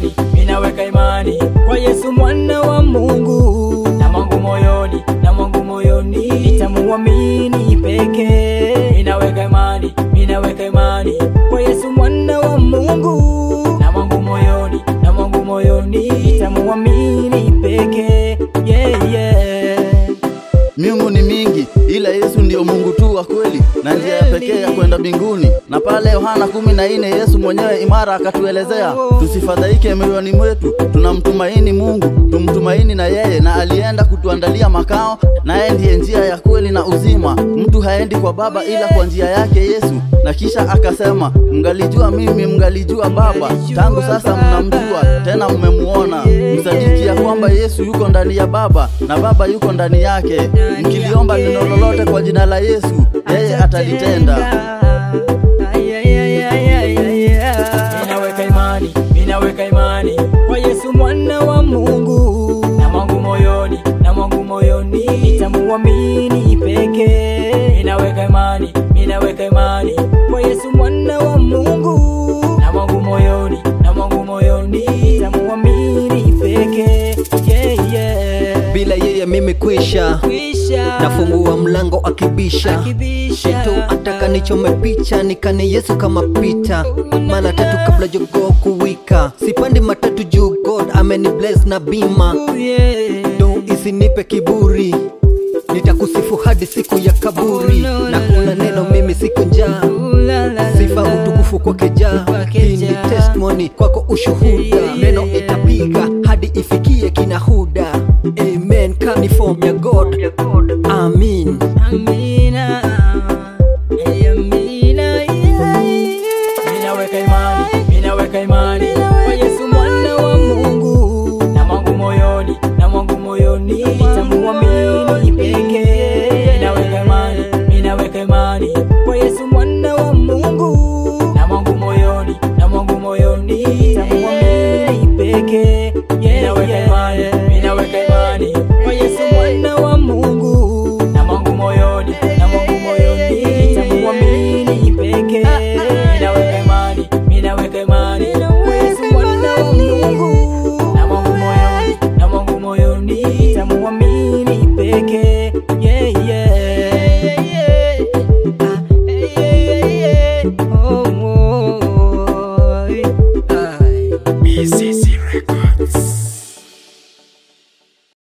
imani, minaweka imani kwa Yesu mwana wa Mungu, na mwangu moyoni, na mwangu moyoni nitamuamini pekee. Minaweka imani, minaweka imani kwa Yesu mwana wa Mungu, na mwangu moyoni, na mwangu moyoni nitamuamini pekee. Yeah, yeah. Miungu ni mingi, ila Yesu ndio Mungu tu wa kweli na njia ya pekee ya kwenda mbinguni. Na pale Yohana kumi na nne Yesu mwenyewe imara akatuelezea tusifadhaike mioyoni mwetu, tunamtumaini Mungu, tumtumaini na yeye, na alienda kutuandalia makao, naye ndiye njia ya kweli na uzima. Mtu haendi kwa Baba ila kwa njia yake Yesu. Na kisha akasema, mngalijua mimi, mngalijua Baba, tangu sasa mnamjua tena mmemuona. Msadiki ya kwamba Yesu yuko ndani ya Baba na Baba yuko ndani yake. Mkiliomba neno lolote kwa jina la Yesu, yeye atalitenda. Minaweka imani, minaweka imani kwa Yesu mwana wa Mungu, na mwangu moyoni, na mwangu moyoni nitamuamini pekee. Minaweka imani, minaweka imani kwa Yesu mwana wa Mungu, na mwangu moyoni, na mwangu moyoni nitamuamini pekee. Yeah, yeah. bila yeye mimi kwisha Kwisha. nafungua mlango akibisha Akibisha. Shetu ataka nichome picha nikane Yesu kama pita mara tatu kabla jogoo kuwika sipandi matatu juu God ameni bless na bima Yeah. do isinipe kiburi nitakusifu hadi siku ya kaburi na kuna neno mimi siku njaa sifa utukufu kwake jaa hii ni testimony kwako ushuhuda neno itapiga hadi ifikie kina huda amen kani form ya god amin Amina. Hey, Amina, yeah. Minaweka imani, minaweka imani kwa Yesu mwana wa Mungu, na mwangu moyoni, na mwangu moyoni nitamuamini pekee. Minaweka imani, minaweka imani kwa Yesu mwana wa Mungu, na mwangu moyoni, na mwangu moyoni nitamuamini pekee. Minaweka imani, minaweka imani kwa Yesu mwana wa Mungu, na mwangu moyoni, na mwangu moyoni nitamuamini pekee. Minaweka imani, minaweka imani kwa Yesu mwana wa Mungu, na mwangu moyoni, na mwangu moyoni nitamuamini